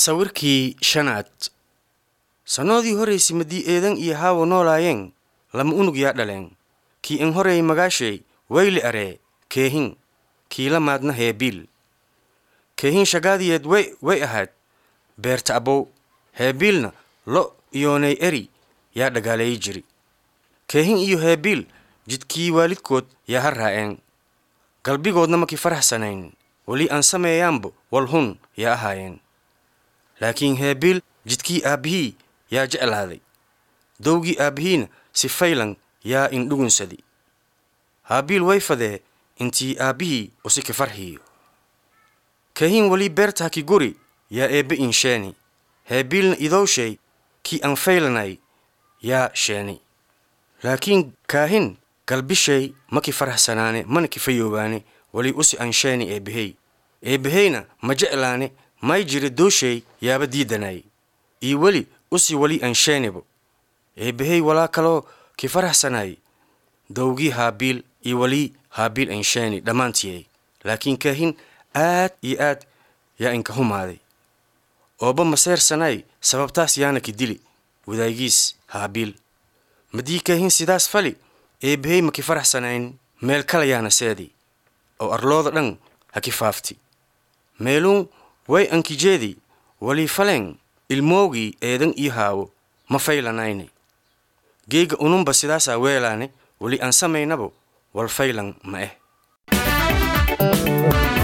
sawirkii shanaad sannoodii horraysay maddii eedan iyo haawo noolaayeen lama unug yaa dhaleen kii in horeey magaashay wayli aree keehin kii la maadna heebiil keehin shagaadiyeed way way ahayd beerta abow heebiilna lo iyoonay eri yaa dhagaaleeyi jiri keehin iyo heebiil jidkii waalidkood yaa ha raa'een galbigoodna makii faraxsanayn weli aan sameeyaanbo wal hun yaa ahaayeen laakiin heebiil jidkii aabbihii yaa jeclaaday dowgii aabbihiina si faylan yaa indhugunsadi haabiil way fadee intii aabbihii usiki farxiyo keehin weli beerta haki guri yaa eebbe in sheeni heebiilna idowshay kii aan faylanay yaa sheeni laakiin kaahin galbishay maki faraxsanaane mana kifayoobaane weli usi aan sheeni eebbahey eebbaheyna ma jeclaane may jira dooshay yaaba diidanay iyo weli usi weli aan sheenibo eebbahey walaa kaloo ki faraxsanay dowgii haabiil iyo weli haabiil aan sheeni dhammaantiyey laakiin kaahin aad iyo aad yaa inka humaaday ooba maseersanay sababtaas yaana ki dili wadaagiis haabiil maddii kaahin sidaas fali eebbahey ma ki faraxsanayn meel kale yaana seedi oo arlooda dhan ha ki faafti meeluun way ankijeedi walii faleen ilmoogii eedan iyo haawo ma faylanayne geega ununba sidaasaa weelaane weli aan samaynabo wal faylan ma eh